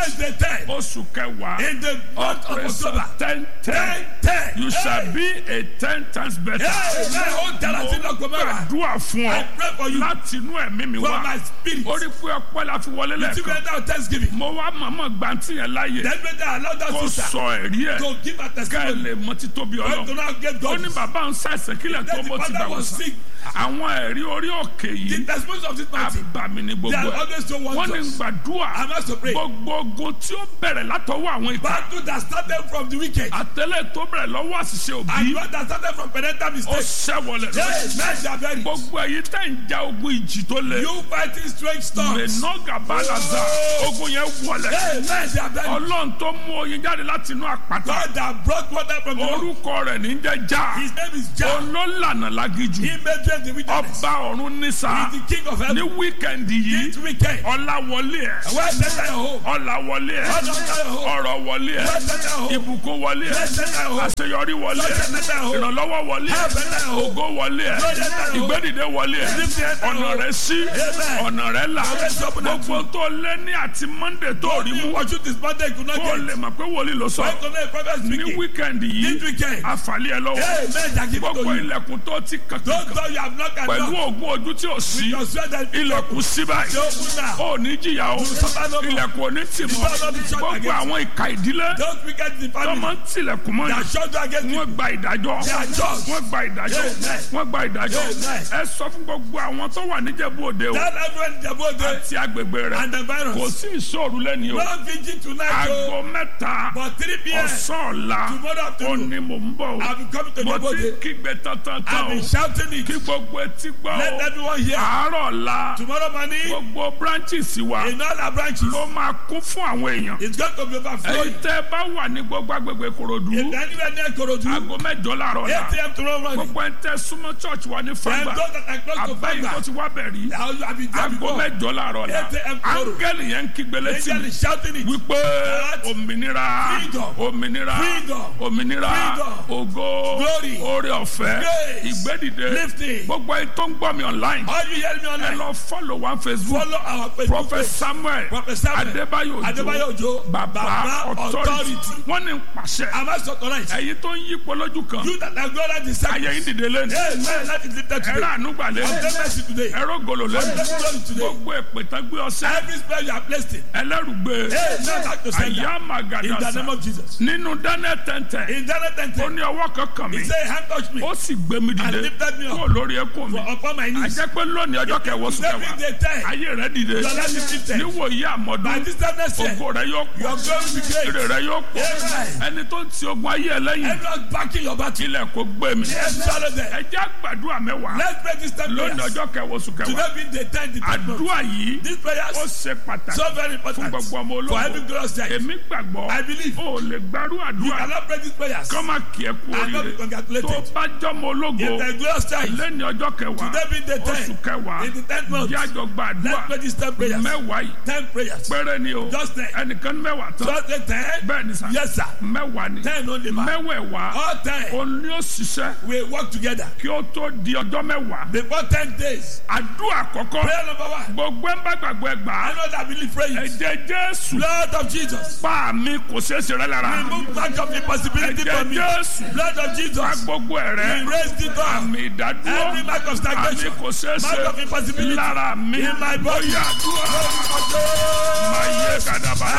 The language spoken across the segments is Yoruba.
Today is the ten. oṣù kẹwàá In the month of operation October. ten ten Ten ten. you shall Hey. be a ten times better. Hey, man, ó dára sí lọ́kọ̀ mẹ́wàá. gbàdúrà fún I ọ pray for you láti inú ẹ̀mí mi from wá my spirit. ó rí pé ọpẹ́ la fi wọlé You lẹ́ẹ̀kan render thanksgiving. mo wá mọ̀mọ́ gbàǹtì yẹn láàyè Then better allow that kó sister sọ ẹ̀rí ẹ̀ to give a ká ẹ testimony. lè mọ títóbi God do ọlọ́run not get ó God. ní bàbá ń ṣàìsàn kílẹ̀ tó Then the bó ti gbà father wọ́n was sàn sick. àwọn ẹ̀rí orí òkè The yìí testimonies of this mountain. àbàmì ní They gbogbo are ẹ̀ always so wọ́n ní wondrous. gbàdúrà I must to pray. gbogbo ogun tí ó bẹ̀rẹ̀ látọwọ́ àwọn ìka Battle that started from the wicked. àtẹlẹ tó bẹ̀rẹ̀ lọ́wọ́ àṣìṣe òbí And God that started from parental ó mistakes. ṣẹ́wọlẹ̀ Yes, men shall bury. gbogbo èyí tẹ̀ ń ja ogun ìjì tó le You fighting strange storms. mẹ́nọ́gà balaza ogun yẹn wọlẹ̀ Yes, men shall bury. ọlọ́run tó mú oyin jáde láti inú àpáta God that brought water from the rock. orúkọ rẹ̀ ní jẹ́ já His name is Jah. olólànà lágìjù He made them the wilderness. ọba ọ̀run nísà He is the king of ní heaven. wíkẹ̀ndì yìí This weekend. ọláwọlé ẹ̀ Where enter your home? ọláwọlé ẹ̀ Where enter your home? ọ̀rọ̀ wọlé ẹ̀ Where enter your home? ìbùkún wọlé ẹ̀ Where enter your home? àṣeyọrí wọlé Where ẹ̀ enter your home? ìrànlọ́wọ́ wọlé ẹ̀ Where enter your home? ògo wọlé ẹ̀ Where enter your home? ìgbédìde wọlé ẹ̀ Lift your hand ọ̀nà up. rẹ̀ sí Amen. ọ̀nà rẹ̀ là Always open up gbogbo tó lé ní àti monday tó rí Only mú what you this Monday could not kó get. lè mọ̀ pé wòlíì ló sọ Why could not prophet ní speaking? wíkẹ̀ndì This yìí weekend. àfàlẹ́ ẹ lọ́wọ́ Hey, men that give it gbogbo to you. ilẹ̀kùn tó ti Don't kankan tell you have not got pẹ̀lú enough. ògùn ojú tí ò sí Your sweat that ilẹ̀kùn sí báyìí They open now. ó ní jìyà o suffer no more. ilẹ̀kùn ò ní tì mọ́ will not be shut gbogbo against àwọn ìka ìdílé Don't forget the tó family. máa ń tilẹ̀kùn mọ́ That yìí shut you against you. wọ́n gba ìdájọ́ They are judged. wọ́n gba ìdájọ́ Amen. wọ́n gba ìdájọ́ Amen. ẹ sọ fún gbogbo àwọn tó wà níjẹ̀bú òde o Tell everyone in the boat àti agbègbè rẹ̀ and the kò virus. sí ìṣòro lẹ́ni o No vigil tonight. aago oh. mẹ́ta But 3 p.m. ọ̀sán ọ̀la Tomorrow ó afternoon. ní mò ń bọ̀ o I'll be coming to mo the boat. ti kígbe tantan I'll tán be o shouting it. kí gbogbo etí gbọ́ Let o everyone hear. àárọ̀ ọ̀la Tomorrow morning, gbogbo branches wa in all our branches, ló máa kún fún àwọn èèyàn it's going to be èyí overflowing. tẹ́ ẹ bá wà ní gbogbo agbègbè korodu If anywhere near Korodu, aago mẹ́jọ láàárọ̀ 8 ọ̀la a.m. tomorrow morning, gbogbo ẹ̀ ń tẹ́ súnmọ́ church wa ní and fagba those that are close to abẹ́yìn tó Fagba, ti wá bẹ̀ rí I'll I'll be there aago before. mẹ́jọ láàárọ̀ ọ̀la 8 a.m. tomorrow. áńgẹ́lì yẹn ń kígbe létí Angel mi is shouting it. wípé òmìnira Freedom. òmìnira Freedom. òmìnira Freedom. ògo Glory. oore ọ̀fẹ́ Grace. ìgbédìde Lifting. gbogbo ẹ̀ tó ń gbọ́ mi online All you hear me ẹ online, lọ follow one facebook follow our Facebook prophet page. samuel Prophet Samuel adébáyò Adébáyò ojo Òjó, baba Baba authority Authority. wọ́n ní pàṣẹ Am I so tonight? ẹ̀yin tó ń yípo lójú kan You that are glorious in ayé yín sacrifice. dìde lẹ́nu Hey, man, that is lifted ẹ̀rọ today. ànúgbà lẹ́nu Obtain mercy today. ẹ̀rọ gòlò lẹ́nu Obtain glory today. gbogbo èpè tán gbé ọsẹ Every spell you are placed in. ẹlẹ́rùgbé Hey, now back to sender. àyà In the màgàdàsà name of Jesus. nínú daniel tẹ́ntẹ́ In Daniel ó 10, ní ọwọ́ kankan mi he said, hand touch me ó sì gbé mi and dìde lifted me kó up lórí ẹkún mi for upon my knees. àjẹ́ pé lónìí ọjọ́ kẹwọ́ sùn Every kẹwàá day time, ayé rẹ dìde your life is lifted. níwòyí By àmọ́dún this time next year, ògo rẹ yóò pọ̀ your glory will be èrè great. rẹ yóò pọ̀ Amen. ẹni tó ń ti ogun ayé ẹ lẹ́yìn Everyone backing your battle. ilẹ̀ kò gbé mi Yes, swallow them. ẹ jẹ́ àgbàdua mẹ́wàá Let's pray this time lónìí prayers. ọjọ́ kẹwọ́ sùn kẹwàá Today being the 10th, the 10th month. àdúrà yìí These prayers ó ṣe pàtàkì so very fún important gbogbo ọmọ for every ológun glorious time. èmi gbàgbọ́ I believe ó lè gbárù you àdúrà cannot pray these prayers kọ́ máa kí ẹ kú and not be oríire tó congratulated. bá jọmọ ológo In the glorious time, lẹ́ni ọjọ́ kẹwàá today being the oṣù 10th, kẹwàá in the 10th month, jẹ́ àjọ gba àdúrà let's pray these 10 prayers. mẹ́wàá yìí 10 prayers. péré ni o Just ten. ẹnìkan ní mẹ́wàá tán Just the 10? bẹ́ẹ̀ ni sà Yes, sir. mẹ́wàá ni 10 only, man. mẹ́wẹ̀ẹ̀wá All 10 òun ni ó ṣiṣẹ́ we work together. kí ó tó di ọjọ́ mẹ́wàá Before 10 days, àdúrà àkọ́kọ́ prayer number one. gbogbo ẹ̀ ń bá gbàgbọ́ ẹ gbà á I know that believe praying. ẹ̀jẹ̀ jésù Blood of Jesus. pa mi kò ṣeé ṣe rẹ lára Remove back of impossibility ẹ̀jẹ̀ from me. jésù Blood of pa Jesus. gbogbo ẹ̀ rẹ Erase the door. àmì ìdádúró Every mark of àmì stagnation. kò ṣeé Mark of ṣe impossibility. lára mi In my body. bóyá àdúrà máa yé kàdàbàrà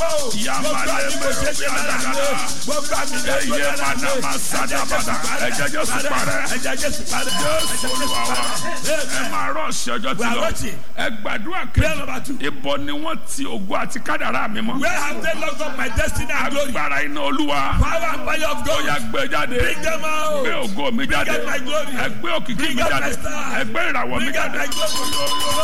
eye manama sadabada ẹ̀jẹ̀ jésù parẹ́ jésù olúwa wa ẹ máa rọ̀ ṣe ọjọ́ tí We are lọ rushing. ẹ gbàdúrà Prayer number kejì two. ibo ni wọ́n ti ògo àti kádàrá mi mọ́ Where have they locked up my destiny and glory? agbára iná olúwa Power and fire of ó God. yá gbé jáde Bring them gbé out. ògo mi jáde out my glory. ẹ gbé òkìkí Bring mi out jáde my star. ẹ gbé ìràwọ̀ mi Bring out jáde my glory.